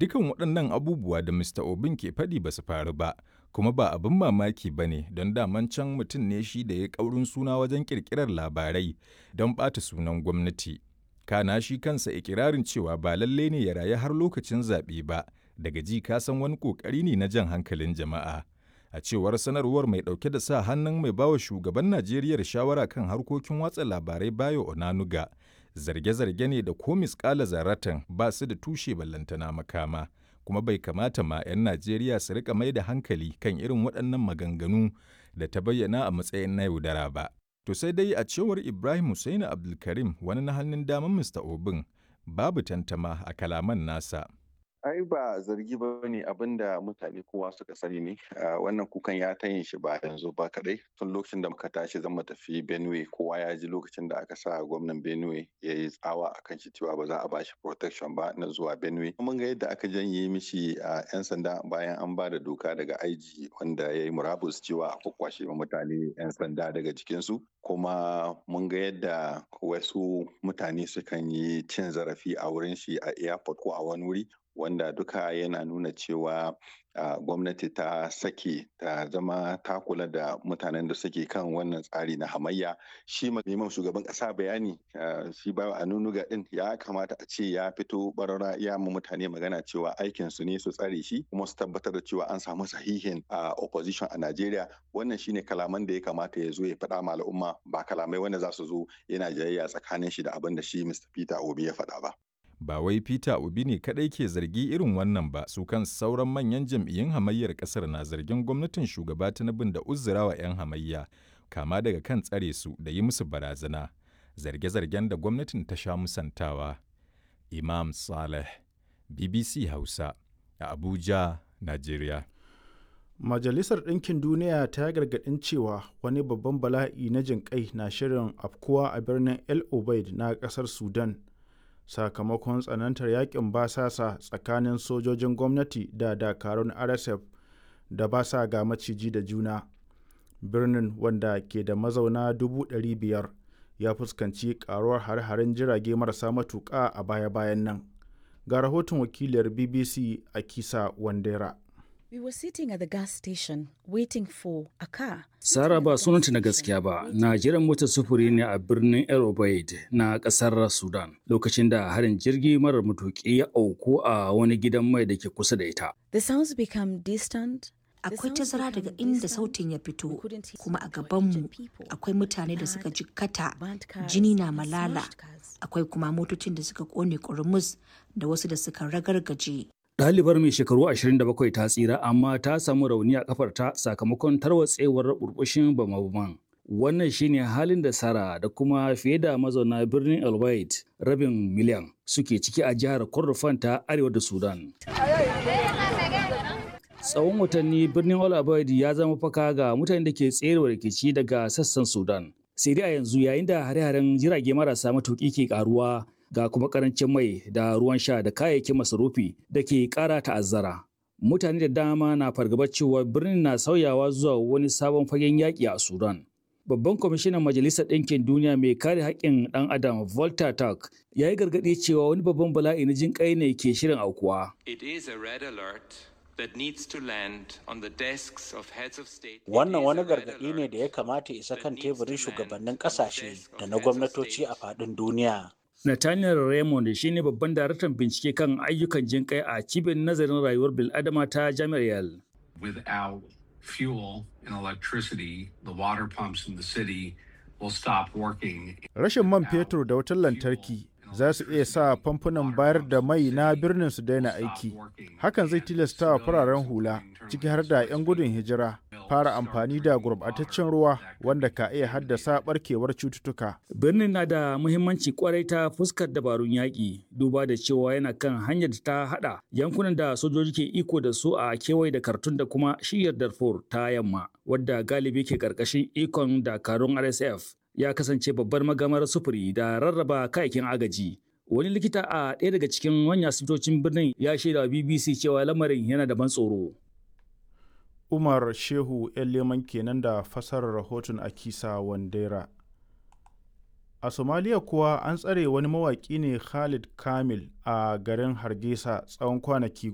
dukan waɗannan abubuwa da Mr. Obin ke faɗi ba su faru ba, kuma ba abin mamaki ba ne don daman can mutum ne shi da ya ƙaurin suna wajen ƙirƙirar labarai don ɓata sunan gwamnati. Kana shi kansa ikirarin cewa ba lalle ne ya rayu har lokacin zaɓe ba, daga ji ka san wani ƙoƙari ne na jan hankalin jama'a. A cewar sanarwar mai ɗauke da sa hannun mai bawa shugaban Najeriya shawara kan harkokin watsa labarai Bayo Onanuga, zarge-zarge ne da ko misƙala zaratan ba su da tushe ballantana makama. kuma bai kamata ma 'yan Najeriya su rika mai da hankali kan irin waɗannan maganganu da ta bayyana a matsayin na yaudara ba. To sai dai a cewar Ibrahim Hussaini Abdulkarim wani na hannun daman Mr. Obin babu tantama a kalaman nasa. ai ba zargi ba ne abin da mutane kowa suka sani ne wannan kukan ya ta yin shi ba yanzu ba kadai tun lokacin da muka tashi zan mu tafi benue kowa ya ji lokacin da aka sa gwamnan benue ya yi tsawa akan shi cewa ba za a bashi protection ba na zuwa benue mun ga yadda aka janye mishi a yan sanda bayan an ba da doka daga aiji wanda ya yi murabus cewa a kwakwashe mutane yan sanda daga jikinsu kuma mun ga yadda wasu mutane sukan yi cin zarafi a wurin shi a airport ko a wani wuri wanda duka yana nuna cewa uh, gwamnati ta sake ta zama ta kula da mutanen da suke kan wannan tsari na hamayya shi neman shugaban kasa bayani uh, shi ba a nunuga din ya kamata a ce ya fito barara ya mu mutane magana cewa aikin su ne su tsare shi kuma su tabbatar da cewa an samu sahihin uh, opposition a Najeriya wannan shine kalaman da ya kamata ya zo ya faɗa ma al'umma ba kalamai wanda za su zo yana jayayya tsakanin shi da abin da shi Mr. Peter Obi ya faɗa ba. ba wai Peter Obi ne kadai ke zargi irin wannan ba su kan sauran manyan jam'iyyun hamayyar kasar na zargin gwamnatin shugaba Tinubu da uzurawa 'yan hamayya kama daga kan tsare su da yi musu barazana zarge-zargen da gwamnatin ta sha musantawa Imam Saleh BBC Hausa a Abuja Najeriya Majalisar Ɗinkin Duniya ta gargaɗin cewa wani babban bala'i na jinƙai na shirin afkuwa a birnin El Obeid na ƙasar Sudan. sakamakon tsanantar yakin basasa tsakanin sojojin gwamnati da dakarun rsf da ba sa ga maciji da juna birnin wanda ke da mazauna 500,000 ya fuskanci karuwar har-harin jirage marasa matuƙa a baya-bayan nan ga rahoton wakiliyar bbc a kisa wandera We were sitting at the gas station waiting for a car. Sara ba sunanta na gaskiya ba, na jiran motar sufuri ne a birnin El Obeid na kasar Sudan lokacin da harin jirgi marar matuƙi ya auku a wani gidan mai da ke kusa da ita. The sounds become distant. Akwai tazara daga inda sautin ya fito, kuma a gabanmu akwai mutane da suka jikkata, jini na malala, akwai kuma motocin da suka kone kurmus da wasu da suka ragargaje. Ɗalibar mai shekaru 27 ta tsira amma ta samu rauni a kafarta sakamakon tarwatsewar burbushin bama-baman. Wannan shine halin da Sara da kuma fiye da mazauna birnin El rabin miliyan suke ciki a jihar Kordofan ta arewa da Sudan. Tsawon watanni birnin El ya zama faka ga mutanen da ke tserewa rikici daga sassan Sudan. Sai dai a yanzu yayin da hare-haren jirage marasa matuƙi ke karuwa ga kuma karancin mai da ruwan sha da kayayyakin masarufi da ke kara ta'azzara. Mutane da dama na fargabar cewa birnin na sauyawa zuwa wani sabon fagen yaƙi a Sudan. Babban kwamishinan Majalisar Ɗinkin Duniya mai kare haƙƙin ɗan Adam Volta Turk ya yi gargaɗi cewa wani babban bala'i na jin ƙai ne ke shirin aukuwa. It is a red alert that needs to land on the desks of heads of state. Wannan wani gargaɗi ne da ya kamata isa kan teburin shugabannin ƙasashe da na gwamnatoci a faɗin duniya. Nathaniel Raymond shi ne babban daraktan bincike kan ayyukan jinƙai a cibiyar nazarin rayuwar bil'adama ta Jami'ar Yale. Without fuel and electricity, the water pumps in the city will stop working. Rashin man fetur da wutar lantarki za su iya sa famfunan bayar da mai na birnin su daina aiki. Hakan zai tilasta wa fararen hula, ciki har da 'yan gudun hijira, fara amfani da gurbataccen ruwa wanda ka iya haddasa barkewar cututtuka. Birnin na da muhimmanci kwarai ta fuskar dabarun yaƙi, duba da cewa yana kan hanyar da ta haɗa yankunan da sojoji ke iko da su a kewaye da Kartun da kuma shiyar Darfur ta yamma, wadda galibi ke ƙarƙashin ikon dakarun RSF. ya kasance babbar magamar sufuri da rarraba kayakin agaji. Wani likita a ɗaya daga cikin manyan asibitocin birnin ya shaida BBC cewa lamarin yana da ban tsoro. Umar Shehu ‘yan leman kenan da fasarar rahoton Akisa Wandera. A Somalia kuwa an tsare wani mawaƙi ne Khalid Kamil a garin Hargesa tsawon kwanaki